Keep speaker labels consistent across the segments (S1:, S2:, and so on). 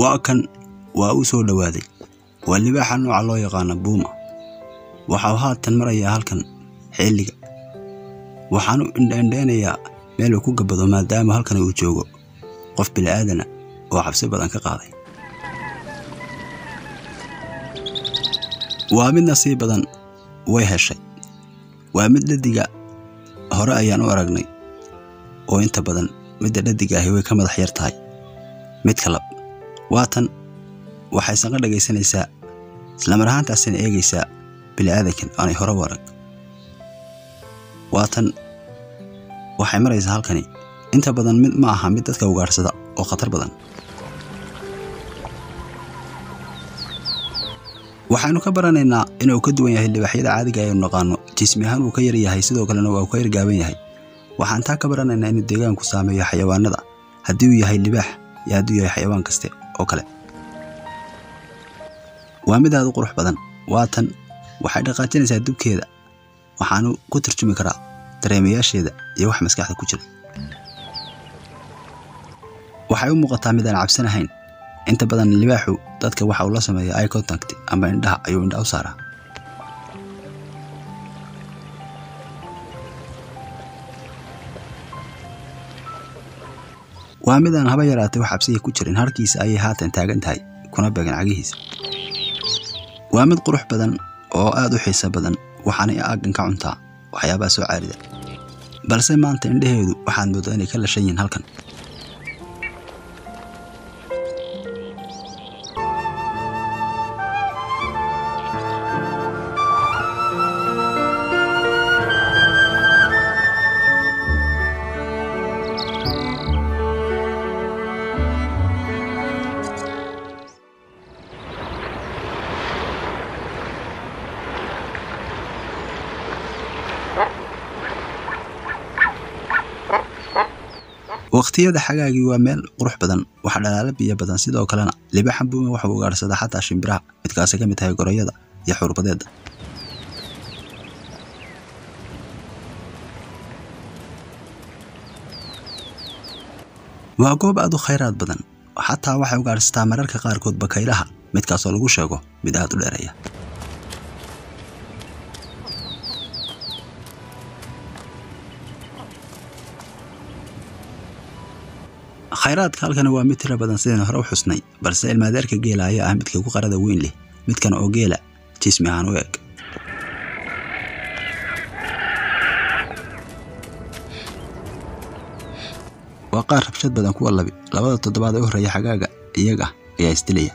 S1: waa kan waa uu soo dhowaaday waa libaaxa nooca loo yaqaano buuma waxau haatan marayaa halkan xilliga waxaanu indhaindhaynayaa meel uu ku gabado maadaama halkan uu joogo qof bili'aadana oo cabsi badan ka qaaday waa mid nasiib badan way heshay waa mid dhadiga hore ayaan u aragnay oo inta badan midda dhadiga ahi way ka madax yar tahay mid kalab waatan waxay sanqa dhagaysanaysaa islamar ahaantaasina eegaysaa bili'aadankan aanay hore u arag waatan waxay maraysaa halkani inta badan mid ma aha mid dadka ugaadhsada oo khatar badan waxaynu ka baranaynaa inuu ka duwan yahay libaaxyada caadiga aynu naqaano jismi ahaan wuu ka yar yahay sidoo kalena waa uu ka yargaaban yahay waxaan taa ka baranaynaa inuu deegaanku saameeyo xayawaanada haddii uu yahay libaax iyo hadduu yahay xayawaan kaste oo kale waa mid aad u qurux badan waatan waxay dhaqaajinaysaa dubkeeda waxaanu ku tarjumi karaa dareemayaasheeda iyo wax maskaxda ku jira waxay u muuqataa mid aan cabsanahayn inta badan libaaxu dadka waxa uu la sameeya eye contact ama indhaha ayuu indhaha u saaraa waa mid aan haba yaraatay wax cabsiya ku jirin harkiisa ayay haatan taagan tahay kuna beegan cagihiisa waa mid qurux badan oo aad u xiiso badan waxaanay aaggan ka cuntaa waxyaabaha soo caarida balse maanta indhaheedu waxaad mooddaa inay ka lashan yihiin halkan waqtiyada xagaagii waa meel qurux badan waxa dhalaala biyo badan sidoo kalena libaaxan buume waxau ugaadhsadaa xataa shimbiraha midkaasi ka mid tahay gorayada iyo xurbadeeda waa goob aad u khayraad badan xataa waxay ugaadhsataa mararka qaarkood bakaylaha midkaasoo lagu sheego mid aad u dheereeya khayraadka halkani waa mid tiro badan sidaynu hore u xusnay balse ilmaadeerka geela ayaa ah midka ku qarada weyn leh midkan oo geela jismi ahaan u eg waa qaar rabshad badan kuwa labi labada toddobaad ee u horreeya xagaaga iyaga ayaa isdilaya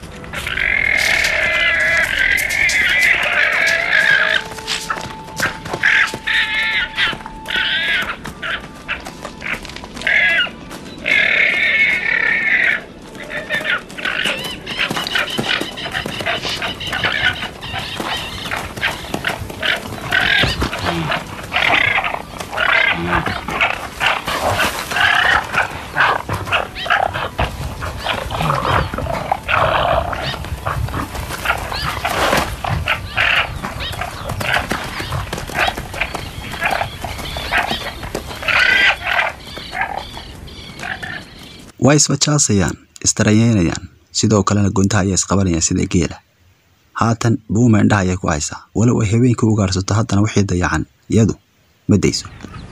S1: waa isbajaasayaan isdaranyeynayaan sidoo kalena guntaha ayaa isqabanayaan sida geela haatan buuma indhaha ayay ku haysaa walow ay habeenkii ugaarsato haddana wixii dayacan iyadu ma dayso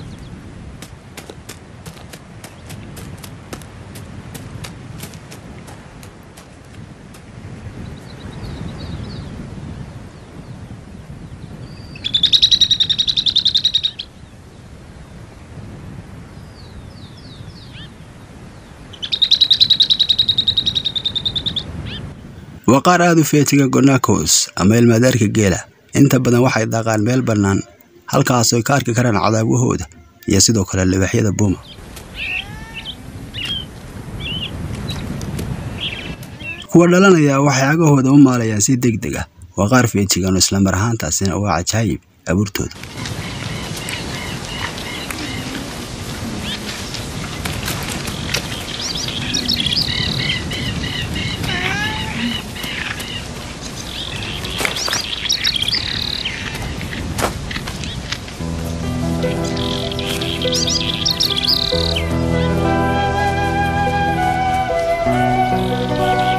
S1: waa qaar aad u feetiga gonakos ama ilmaadaarka geela inta badan waxay daaqaan meel bannaan halkaasooy ka arki karaan cadaawahooda iyo sidoo kale libaaxyada buuma kuwa dhalanaya waxay agahooda u maalayaan si deg deg ah waa qaar feejigan oo islamar ahaantaasina waa cajaayib abuurtooda
S2: Thank you.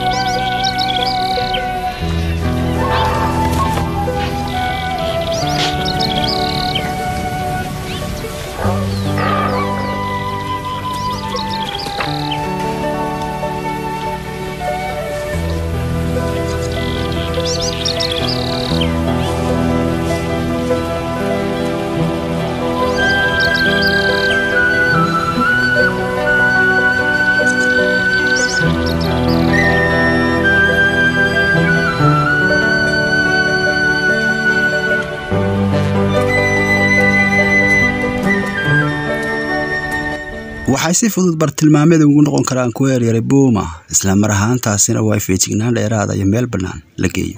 S1: waxay si fudud bartilmaameed ugu noqon karaan kuwa yaryaray buuma isla mar ahaantaasina waa feejignaan dheeraada iyo meel bannaan la geeyo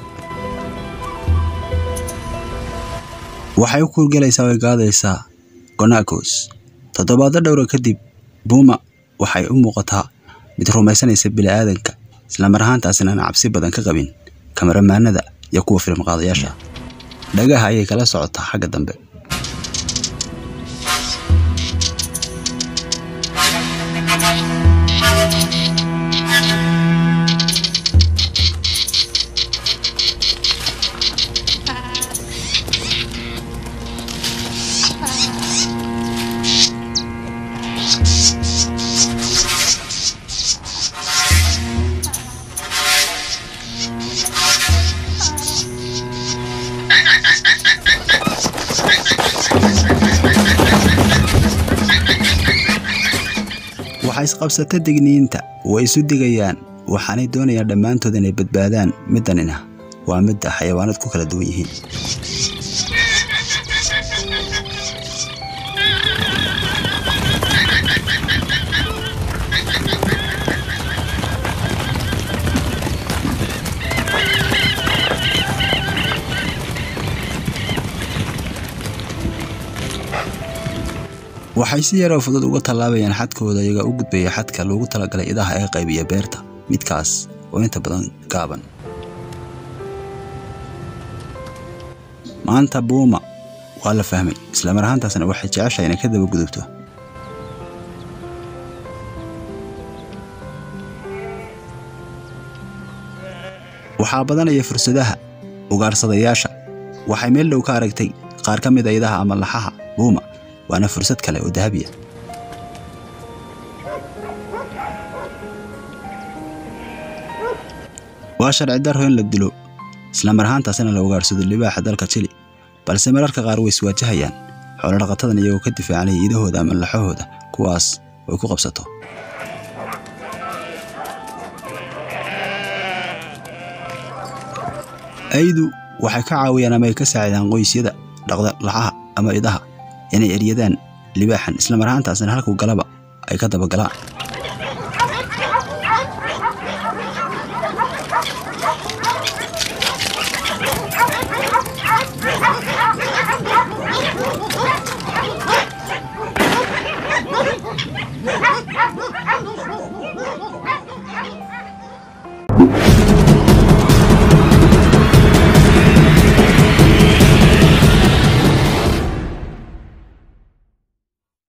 S1: waxay u kuurgelaysaa way gaadaysaa gonacos toddobaado dhowra kadib buuma waxay u muuqataa mid rumaysanaysa bini'aadanka isla mar ahaantaasina aan cabsi badan ka qabin kamaramaanada iyo kuwa filim qaadayaasha dhagaha ayay kala socotaa xagga dambe waxay isqabsata digniinta way isu digayaan waxaanay doonayaan dhammaantood inay badbaadaan middanina waa midda xayawaanad ku kala duwan yihiin waxay si yaroo fudud uga tallaabayaan xadkooda iyaga u gudbaya xadka loogu talagalay idaha ee qaybiya beerta midkaas oo inta badan gaaban maanta buuma waa la fahmay islamar ahaantaasna waxay jeceshahay inay ka daba gudubto waxaa badanaya fursadaha ugaarsadayaasha waxay meel dhow ka aragtay qaar ka mid a idaha ama laxaha buuma waana fursad kale oo dahabiya waa sharci darro in la dilo islamar ahaantaasina la ugaarsado libaaxa dalka jili balse mararka qaar way iswaajahayaan xoolodhaqatadan iyagoo ka difaacanaya idahooda ama laxahooda kuwaas way ku qabsato aydu waxay ka caawiyaan ama ay ka saacidaan qoysyada dhaqda laxaha ama idaha inay eryadaan libaaxan isla mar ahaantaasna halkuu galaba ay ka dabagalaan